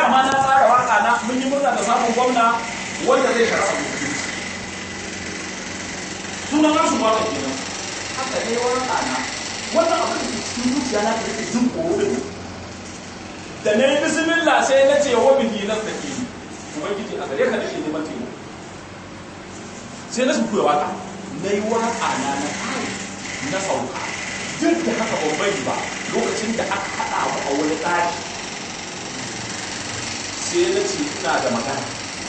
ma na tsara waka na mun yi murna da samun gwamna wanda zai shara sunan nasu waka kenan haka ne waka na wannan abin da ke cikin zuciya na da jin tsoro da ni da na yi bismillah sai na ce wa bihi nan da ke ubangiji a gare ka da ke neman taimako sai na shimfiya waka na yi waka na na kai na sauka duk da haka ban bari ba lokacin da aka haɗa mu a wani ɗaki sai na ce ina da magana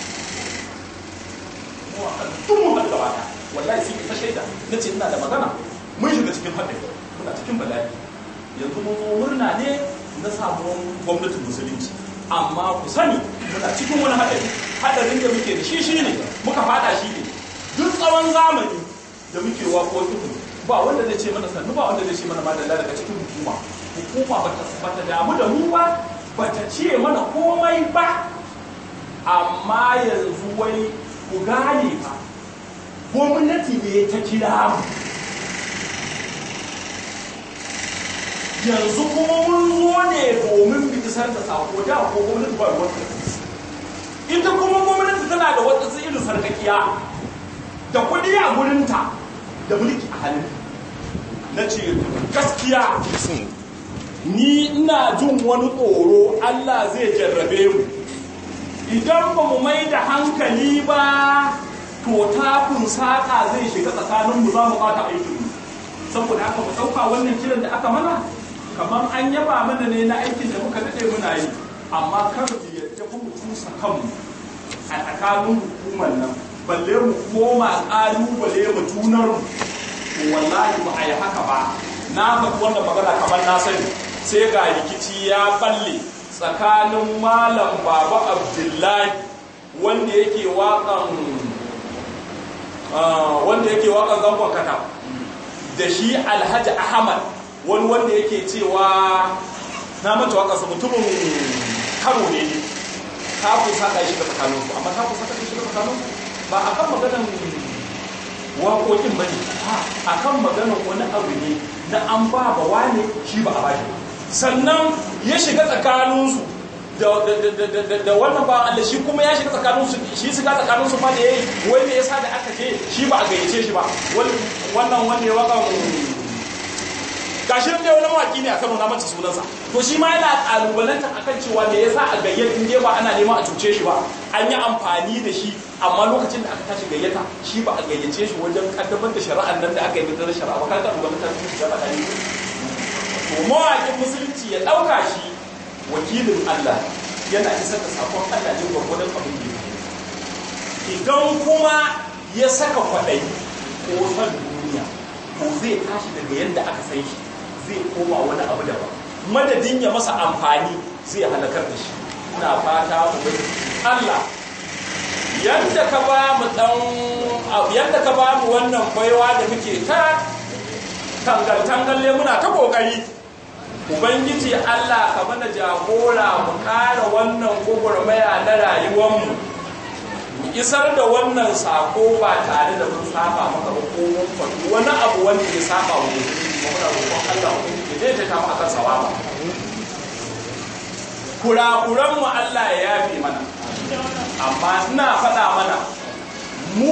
tun mun haɗu gabata wallahi sai ta shaida na ce ina da magana mun shiga cikin haɗari muna cikin bala'i yanzu mun zo murna ne na samuwan gwamnatin musulunci amma ku sani muna cikin wani haɗari haɗarin da muke da shi shi ne muka fada shi ne duk tsawon zamani da muke waƙoƙin ba wanda zai ce mana sannu ba wanda zai ce mana madalla daga cikin hukuma hukuma ba ta damu da mu ba ba ta ce mana komai ba amma yanzu wai ku gane ba gwamnati ne ta kira mu yanzu kuma mun zo ne domin mu isar da sako da ko gwamnati ba wata ita kuma gwamnati tana da wata irin sarkakiya da kuɗi a gurinta da mulki a hannun na ce gaskiya ni ina jin wani tsoro Allah zai jarrabe mu idan ba mu mai da hankali ba to takun saƙa zai shiga tsakaninmu za mu ɓata aikinmu saboda haka mu ɗauka wannan kiran da aka mana kamar an yaba mana ne na aikin da muka daɗe muna yi amma kar mu yadda mu tusa kanmu a tsakanin hukumar nan balle mu koma ƙalubale mu tunar mu to wallahi ba a yi haka ba na faɗi wannan magana kamar na sani sai ga rikici ya balle tsakanin malam baba abdullahi wanda yake waƙan wanda yake waƙan zangon kata da shi alhaji ahmad wani wanda yake cewa na mata waƙarsa mutumin karo ne ne ta ku saka shi da tsakaninku amma ta ku saka shi da tsakaninku ba a kan maganan waƙoƙin ba ne a kan maganan wani abu ne na an ba ba wane shi ba a bashi sannan ya shiga tsakaninsu da wannan ba Allah shi kuma ya shiga tsakaninsu shi shiga tsakaninsu ma da yayi wai me yasa da aka je shi ba a gayyace shi ba wannan wanda ya waka gashi da wani mawaki ne a Kano na mace sunansa to shi ma yana kalubalanta akan cewa me yasa a gayyata in ba ana neman a cuce shi ba an yi amfani da shi amma lokacin da aka tashi gayyata shi ba a gayyace shi wajen kaddamar da shari'ar nan da aka yi da shari'a ba kar ka duba mutane su shari'a ne to mawakin musulunci ya dauka shi wakilin Allah yana isar da sakon Allah ne gwargwadon abin da idan kuma ya saka kwaɗayi ko son duniya ko zai tashi daga yadda aka san shi zai koma wani abu daban madadin ya masa amfani zai halakar da shi ina fata mu Allah yadda ka ba mu dan yadda ka ba mu wannan baiwa da muke ta tangal tangalle muna ta kokari ubangiji Allah ka mana jagora mu kare wannan gugurmaya na rayuwar mu mu isar da wannan sako ba tare da mun saba maka ba ko mun faɗi wani abu wanda ya saba wa mutum ba muna roƙon Allah ubangiji zai ta kama akan sawaba kurakuran mu Allah ya yafe mana amma ina faɗa mana mu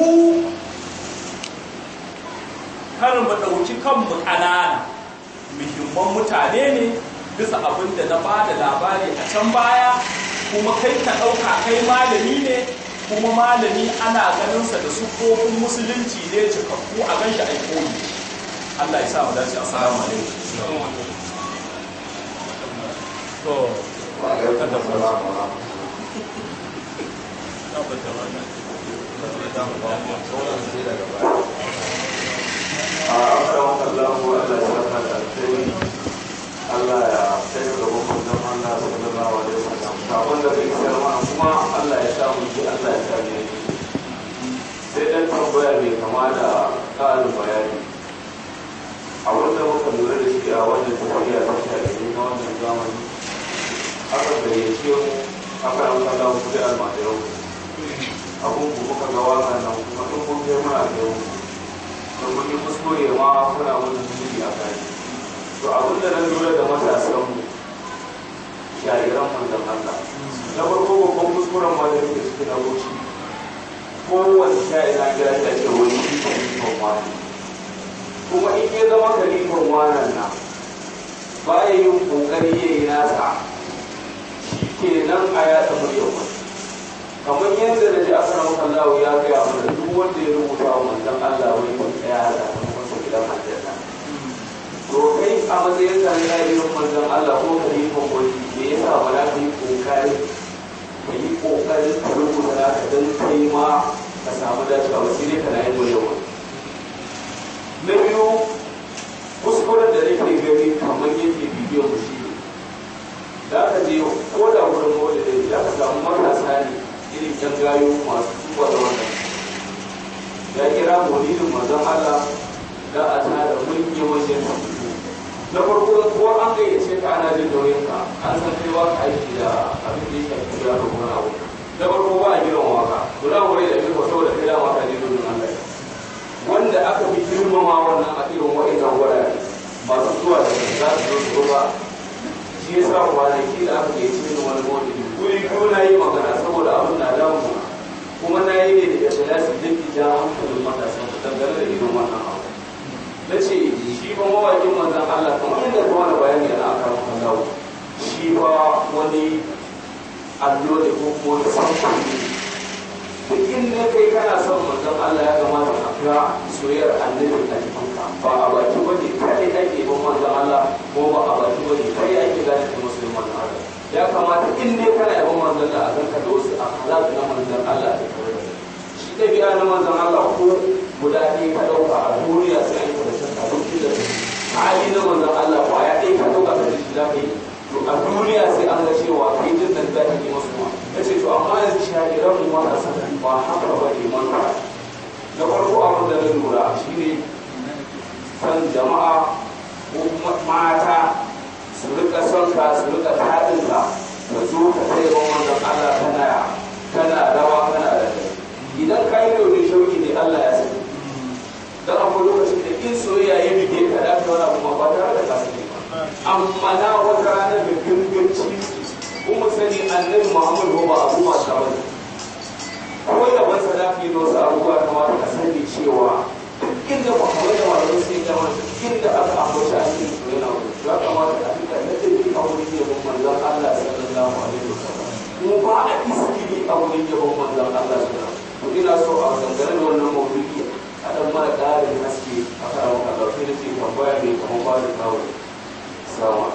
kar mu ɗauki kanmu ƙanana muhimman mutane ne bisa abin da na ba da labari a can baya kuma kai ka ɗauka kai malami ne kuma malami ana ganinsa da sufofin musulunci ne cikakku a ganshi a koyi Allah ya sa mu dace assalamu alaikum to kada mu Allah ya sai da gaban manzon Allah sallallahu alaihi wasallam kafin da kai sarma kuma Allah ya sa mu ji Allah ya sa mu sai dan tambaya mai kama da ƙarin bayani a wanda muka lura da shi a wannan tafiya ta shafi na wannan zamani aka gayyace mu aka yi wata lamu kuɗi almajiran abun ku muka ga waka nan kuma in kun kai muna da yau don mun yi kuskure ma kuna wani zunubi a kai to abin da na lura da matasan mu shari'an manzon Allah na farko in ya zama kalifan wanan nan baya yin kokari ya yi nasa shi kenan a yaɗa muryar wani kamar yadda da ji a sanar kallawa ya gaya mana duk wanda ya rubuta wa manzon Allah wani kun tsaya da kuma gidan aljanna to kai a matsayin ka na irin manzon Allah ko ka yi kokari me yasa ba za ka yi kokari ka yi kokari ka rubuta naka don kai ma ka samu dacewa ba sai dai ka na yin muryar wani na biyu kuskuren da nake gani kamar yadda bidiyon mu shi ne da aka je ko da wurin wanda da ya ka samu matasa ne irin yan gayo masu tuba da wannan ya kira maulidin manzon Allah da a tara manyan wajen na farko ko an gayyace ka ana jin nauyin ka an san kai ba ka aiki da abin da ya shafi da kuma abu na farko ba a giran waka guda wurin da ke kwato da kai da waka ne domin Allah wanda aka fi girmama wannan a irin wa'annan wurare masu zuwa da za su zo su ba shi ya sa kwanaki da aka yi cikin wani mawadi wuri ko na yi magana saboda abin na damu kuma na yi ne da ikhlasi duk ja hankalin matasa su dangane da irin wannan abu na ce shi ba mawakin manzan Allah kamar yadda kuma da bayani yana akan kallawo shi ba wani allo da ko kuma wani samfuri ne duk inda kai kana son manzon Allah ya kamata a ga soyayyar annabi a jikinka ba a baki bane kai ake bin manzon Allah ko ba a baki bane kai ake gane da musulman Allah ya kamata in ne kana yabon manzon Allah a ganka da wasu akhlaq na manzon Allah da kare shi dabi'a na manzon Allah ko guda ɗaya ka ɗauka a duniya sai an kada shakka duk da hali na manzon Allah ba ya ɗaya ka ɗauka ka ji shi za ka yi to a duniya sai an ga cewa kai jin da za ka yi masu ma ya ce to amma yanzu shagiran mu ma ba haka ba ne manka na farko abin da na lura shi ne san jama'a ko mata su rika son ka su rika taɗin ka ka zo ka kai ban wannan Allah kana kana rawa kana da idan ka yi domin shauki ne Allah ya sani dan akwai lokacin da in soyayya ya bige ka da ka wani abu ba tare da ka sani ba amma na wata ranar da ganganci kuma sani annabi Muhammad ba abu ma ta bane ko da ban sadaki da wasu abubuwa kamata ka sani cewa inda ba kawai da wani sai da wani inda aka ambaci a cikin su yana wani ya kamata a fita na tafi a wurin yabon manzon Allah sallallahu alaihi wasallam kuma ba a iskili a wurin yabon manzon Allah sallallahu alaihi wasallam ina so a dangane da wannan maudu'i a dan mara ƙarin haske a kan wannan ɗauke da ke tambaya mai kamar ba da kawo sama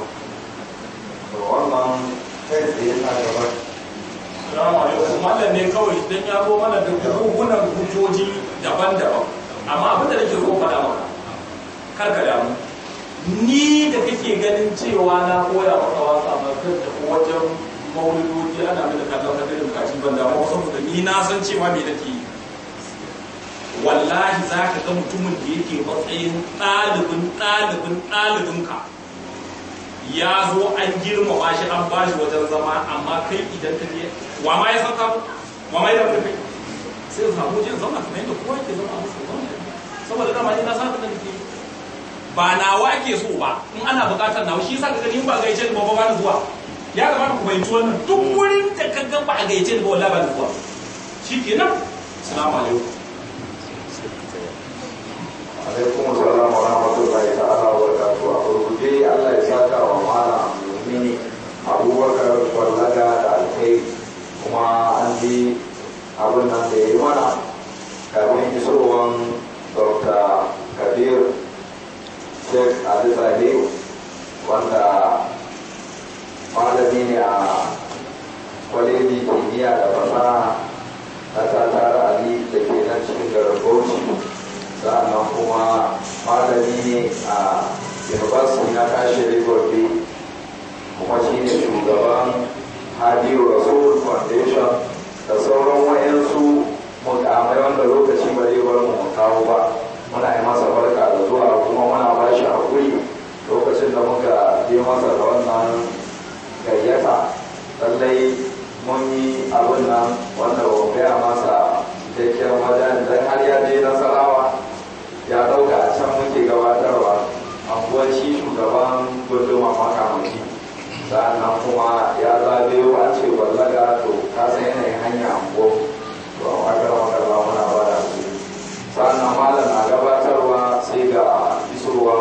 wannan kai tsaye na gaba Salamu alaikum. Mallam ne kawai dan ya zo mana da buhunan hujjoji daban-daban. Amma abin da nake so faɗa maka, kar ka damu. Ni da kake ganin cewa na koya maka wasa makar da wajen maulidoji ana mai da kallon hadirin kaci ban damu saboda ni na san cewa me nake yi. Wallahi za ka ga mutumin da yake matsayin ɗalibin ɗalibin ɗalibinka. ya zo an girmama shi an ba shi wajen zama amma kai idan ka je wa ma ya san ka wa ma ya da kai sai ka samu jin zama kamar yadda kowa ke zama a musu zama saboda dama ni na san da nake ba nawa ake so ba in ana buƙatar nawa shi yasa ka gani in ba gaice ni ba ba ni zuwa ya kamata ku fahimci wannan duk wurin da ka ga ba a gaice ni ba wallahi ba ni zuwa shikenan assalamu alaikum alaikum salam wa rahmatullahi ta'ala wa barakatuh a gurguje Allah ya saka wa malam mumini abubakar wallaga da alkai kuma an ji abin nan da ya yi mana kafin isowan dr kabir sheikh ali zahir wanda malami ne a kwaleji kimiyya da fasaha na tatar ali da ke nan cikin garin bauchi sa'annan kuma malami ne a university na kashe gombe kuma shi ne shugaban hadiyu rasul foundation da sauran wayansu mukamai wanda lokaci ba zai bar mu kawo ba muna yi masa barka da zuwa kuma muna ba shi hakuri lokacin da muka je masa da wannan gayyata lallai mun yi abin nan wanda ba gaya masa cikakken wajen dan har ya je nasarawa ya dauka a can muke gabatarwa anguwar shi shugaban gunduma makamaki sa'annan kuma ya zagayo an ce ballaga to ka san yanayin hanya anguwa to a wakar makarwa muna ba da su sa'annan malam na gabatarwa sai ga isowa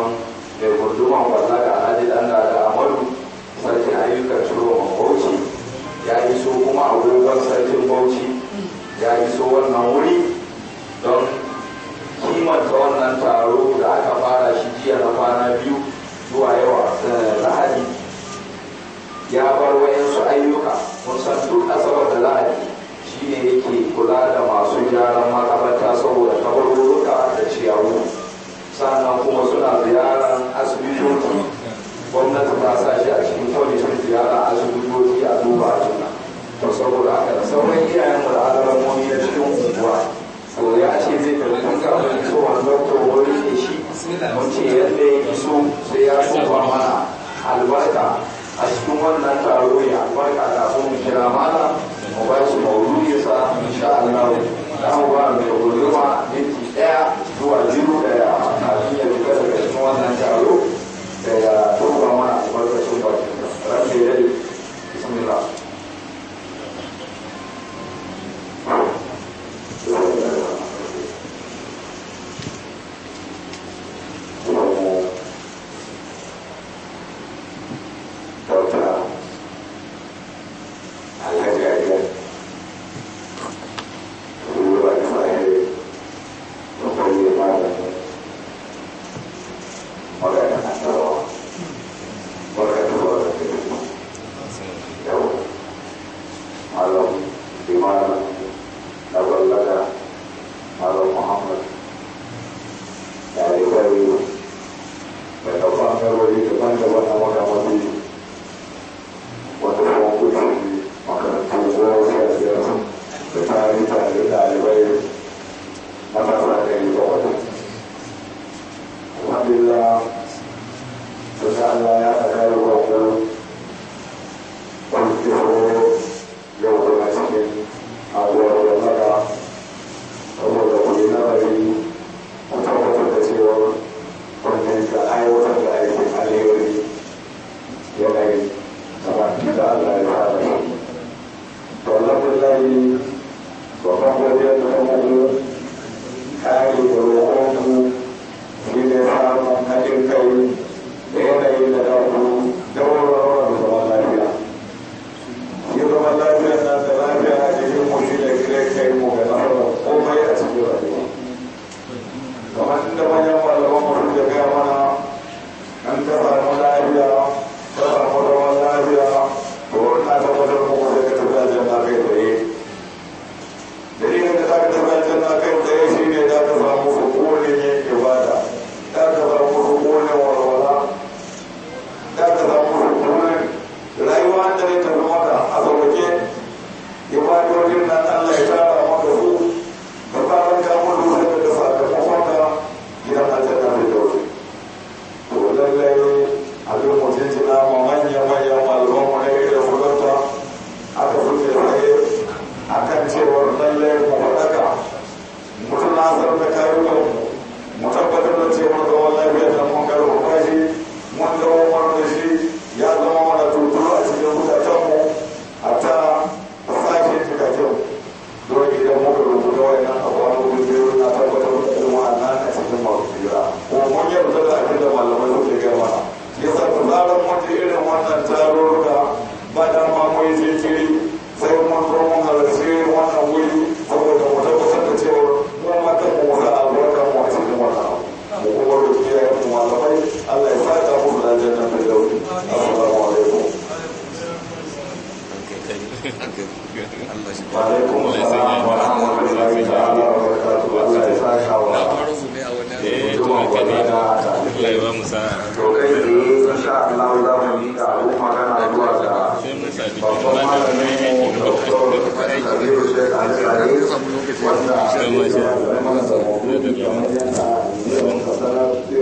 a sa shi a cikin kwamitin ziyara asibitoci a duba a juna to saboda haka da sauran iyayen mu da alamomi na cikin unguwa to ya ce zai tafi tun kafin isowar doktor wani ne shi mun ce yadda ya iso sai ya tuba mana albarka a cikin wannan taro ya albarka kafin mu kira mana mu ba shi mauludi sa insha Allah za mu ba mai gudunma minti ɗaya zuwa biyu da ya kafin ya fita daga cikin wannan taro da ya tuba mana albarkacin bakin sa ran da ya bismillah Sai mun sa